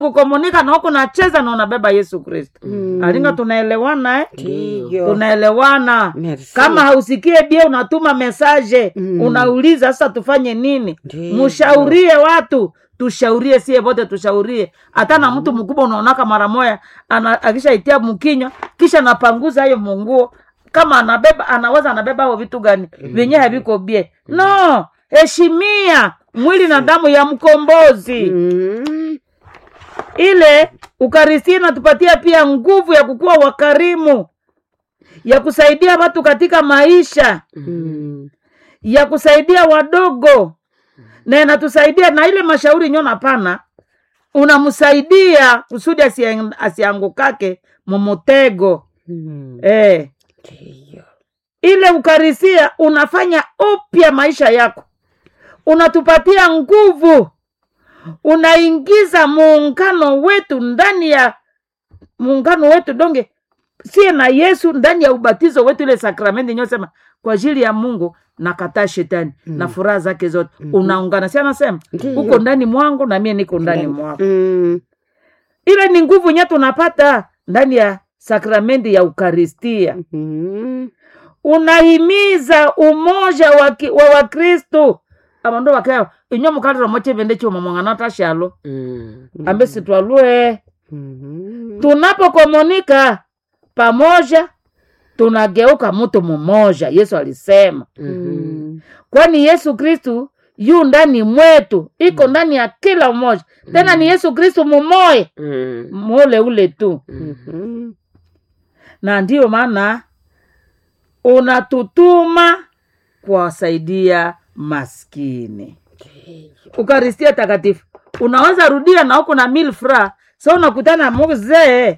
kukomunika na huku nacheza na unabeba yesu kristo Mm. alinga tunaelewana eh? Ndiyo. tunaelewana Merci. kama hausikie bia unatuma mesaje Mm. unauliza sasa tufanye nini Ndiyo. mshaurie watu tushaurie sie vote tushaurie hata na mtu mkubwa unaonaka mara moya ana- akishaitia mkinywa kisha napanguza hayo munguo kama anabeba anaweza anabeba hao vitu gani vyenye haviko bie no heshimia mwili na damu ya mkombozi Mm. ile ukaristia inatupatia pia nguvu ya kukuwa wakarimu ya kusaidia watu katika maisha Mm. ya kusaidia wadogo na inatusaidia na ile mashauri nyona pana unamsaidia kusudi asia- asiangukake mumutego Mm. eh. Ndiyo. ile ukarisia unafanya upya maisha yako unatupatia nguvu unaingiza muungano wetu ndani ya muungano wetu donge sie na yesu ndani ya ubatizo wetu ile sakramenti nyosema kwa ajili ya mungu nakataa shetani mm. na furaha zake zote mm-hmm. unaungana si anasema Ndiyo. uko ndani mwangu na mie niko ndani mwako Mm. ile ni nguvu nye tunapata ndani ya sakramenti ya ukaristia Mm. unahimiza umoja wa ki- wa wakristu abandu bakeo inyo mukalira mochevende chuma mwang'ana tashalo Mm. ambe sitwalue Mm. tunapokomunika pamoja tunageuka mtu mmoja yesu alisema Mm. kwani yesu kristu yu ndani mwetu iko ndani ya kila mmoja tena ni yesu kristu mumoya Mm. mule ule tu Mhm. na ndiyo maana unatutuma kuwasaidia maskini ukaristia takatifu unaweza rudia na huku na milfra sa unakutana muzee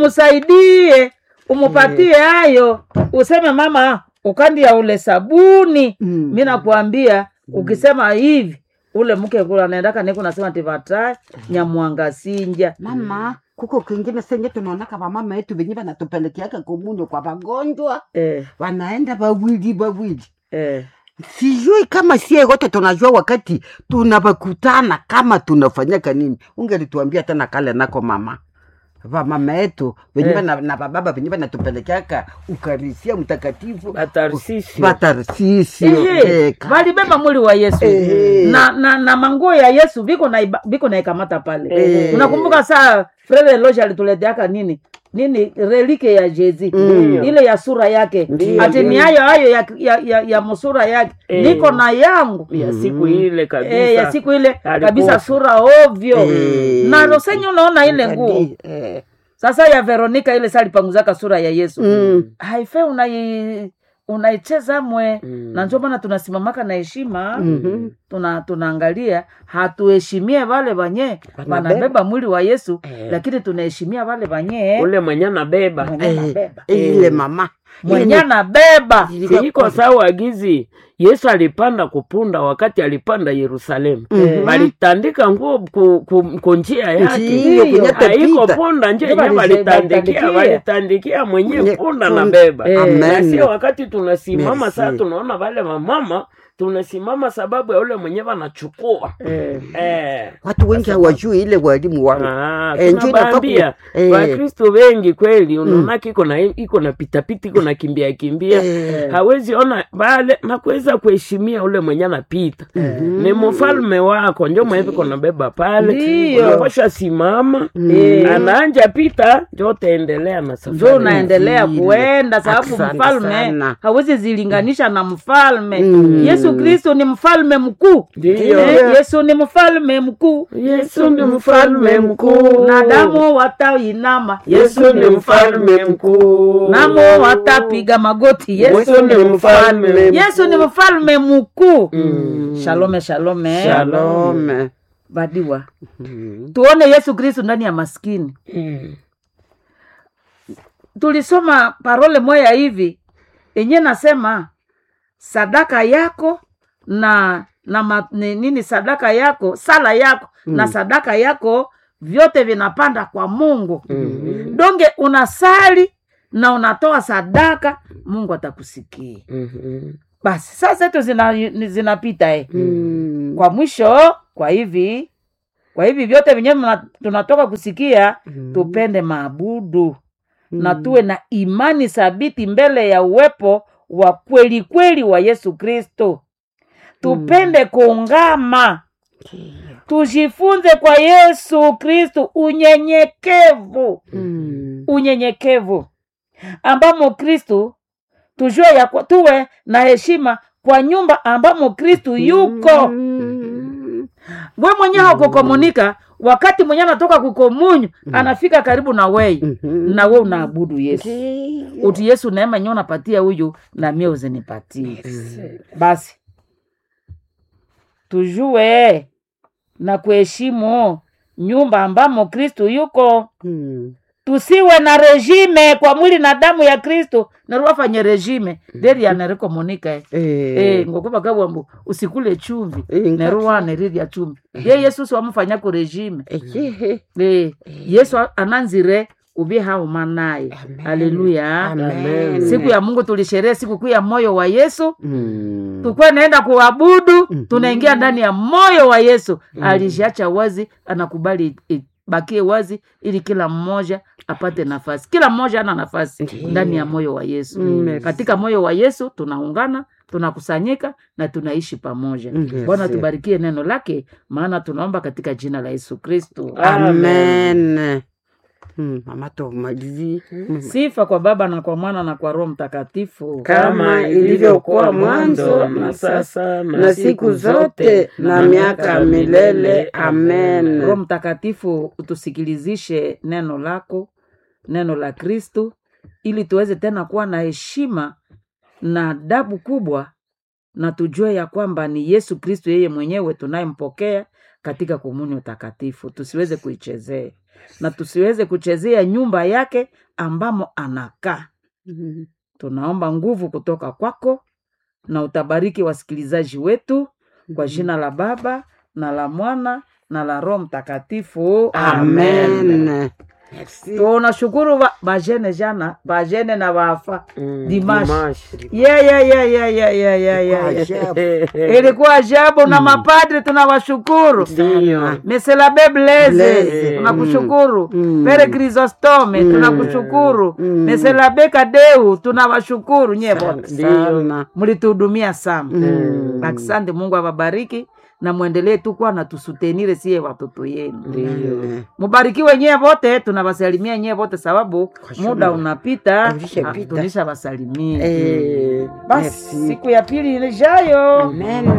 umsaidie umupatie hayo useme mama ukandia ule sabuni Mm. mi nakuambia ukisema hivi ule mke kula anaendaka niku nasema tivata nyamwanga sinja mama kuko kingine senye tunaonaka vamama yetu venye vanatupelekeaka komunyo kwa vagonjwa eh, wanaenda wawili wawili eh. sijui kama sie wote tunajua wakati tunavakutana kama tunafanyaka nini ungelituambia tena kale nako mama vamama yetu venye Eh. vana- na vababa venye vanatupelekeaka ukarisia mtakatifu Batarsisio. vatarsisio Ehe, walibeba mwili wa yesu Ehe. na, na, na manguo ya yesu viko na iba- viko naikamata pale Ehe. unakumbuka saa frere loge alituleteaka nini nini relike ya jezi Mm. ile ya sura yake Ndiyo, ati ni ndiyo. hayo hayo ya, ya, ya, ya musura yake Eh. niko na yangu ya siku ile kabisa e, ya siku ile Alikufa. kabisa sura ovyo Eh. na rosenye unaona ile nguo Eh. sasa ya veronika ile salipanguzaka sura ya yesu Mm. haife unai unaicheza mwe Mm. na ndio maana tunasimamaka na heshima Mhm. tuna tunaangalia hatuheshimie wale wanye Wanabeba. wanabeba mwili wa yesu Eh. lakini tunaheshimia wale wanye ule mwenye anabeba mwenye Eh, anabeba ile mama mwenye anabeba iko sawa gizi yesu alipanda kupunda wakati alipanda yerusalemu Mhm. walitandika nguo ku, ku, ku njia yake Ndiyo, Ndiyo. kwenye haiko tapita. punda nje Ndio yenye walise- walitandikia walitandikia. walitandikia mwenye Mwenye punda punda. na beba Eh. na Amen. sio wakati tunasimama Merci. saa tunaona wale wamama tunasimama sababu ya ule mwenye wanachukua eh. eh. watu wengi hawajui ile walimu wao Ah, Eh, njoo tunabaambia inafaa ku- eh. wakristo wengi kweli unaonaka iko na iko na pitapita iko na kimbia kimbia Eh. hawezi ona vale na kuweza kuheshimia ule mwenye anapita ni mfalme wako njo mwevi konabeba pale Ndiyo. unapasha simama Eh. anaanja pita njo utaendelea na njo safari unaendelea Vile. kuenda sababu Asante mfalme sana. hawezi zilinganisha na mfalme Mm. yesu kristo ni mfalme mkuu Ndiyo. Eh, yesu ni mfalme mkuu yesu ni mfalme mkuu na damu watainama yesu ni mfalme mkuu namo watapiga magoti yesu yesu ni mfalme yesu ni mfalme mkuu Mm. shalome shalome shalome badiwa Mhm. tuone yesu kristu ndani ya maskini Mm. tulisoma parole moya hivi yenye nasema sadaka yako na na ma, ni, nini sadaka yako sala yako mm. na sadaka yako vyote vinapanda kwa mungu Mhm. donge unasali na unatoa sadaka mungu atakusikia Mhm. basi saa zetu zina, ni- zinapita eh. Mm. kwa mwisho kwa hivi kwa hivi vyote vyenyewe mna- tunatoka kusikia Mm. tupende maabudu na Mm. tuwe na imani thabiti mbele ya uwepo wa kweli kweli wa yesu kristo tupende kuungama tujifunze kwa yesu kristo unyenyekevu Mm. unyenyekevu ambamo kristu tujue ya kwa- tuwe na heshima kwa nyumba ambamo kristu yuko Mm. we mwenyewe haukukomunika wakati mwenyewe anatoka kukomunyu anafika karibu na wei Mhm. na we unaabudu yesu Ndiyo. uti yesu neema nyewe unapatia huyu na mie uzinipatie basi tujue na kuheshimu nyumba ambamo kristu yuko Mm. tusiwe na regime kwa mwili na damu ya kristo naruwafanye regime deri yanerikomunika Eh. Eh, ngokuva kawambu usikule chumvi Eh, ngati- neruwane rirya chumvi ye yesu siwamufanyako regime Ehe. Eh, yesu a- ananzire ubi hauma naye Amen. haleluya Amen. siku ya mungu tulisherehe sikukuu ya moyo wa yesu Mm. tukuwa naenda kuabudu Mhm. tunaingia ndani ya moyo wa yesu alishacha wazi anakubali bakie wazi ili kila mmoja apate nafasi kila mmoja ana nafasi Ndiyo. ndani ya moyo wa yesu Mm. katika moyo wa yesu tunaungana tunakusanyika na tunaishi pamoja Yes. bwana tubarikie neno lake maana tunaomba katika jina la yesu kristo amen Mm, mama tumalizie Mm. sifa kwa baba na kwa mwana na kwa roho mtakatifu kama ilivyokuwa mwanzo na sasa na siku zote na miaka milele amen roho mtakatifu utusikilizishe neno lako neno la kristu ili tuweze tena kuwa na heshima na adabu kubwa na tujue ya kwamba ni yesu kristu yeye mwenyewe tunayempokea katika komunyo takatifu tusiweze kuichezea na tusiweze kuchezea nyumba yake ambamo anakaa Mm. tunaomba nguvu kutoka kwako na utabariki wasikilizaji wetu kwa jina la baba na la mwana na la roho mtakatifu amen tunashukuru ba- bajene jana bajene na bafa Mm, Dimash. Dimash. yeah, yeah, yeah, yeah, yeah, yeah, yeah, yeah, yeah. Ajabu. ilikuwa ajabu na mapadri tunawashukuru Ndiyo. meselabe bleze Blaise. tunakushukuru Mm. pere krisostome tunakushukuru Mm. meselabe kadeu tunawashukuru nye wote sana mlituhudumia sana Mm. asante mungu awabariki na mwendelee tu kuwa natusutenire siye watoto yenu Ndiyo. mubarikiwe nyie wote tunawasalimia nyie wote sababu muda unapita Ulishapita. tulisha wasalimia Eh, basi merci. siku ya pili ijayo Amen.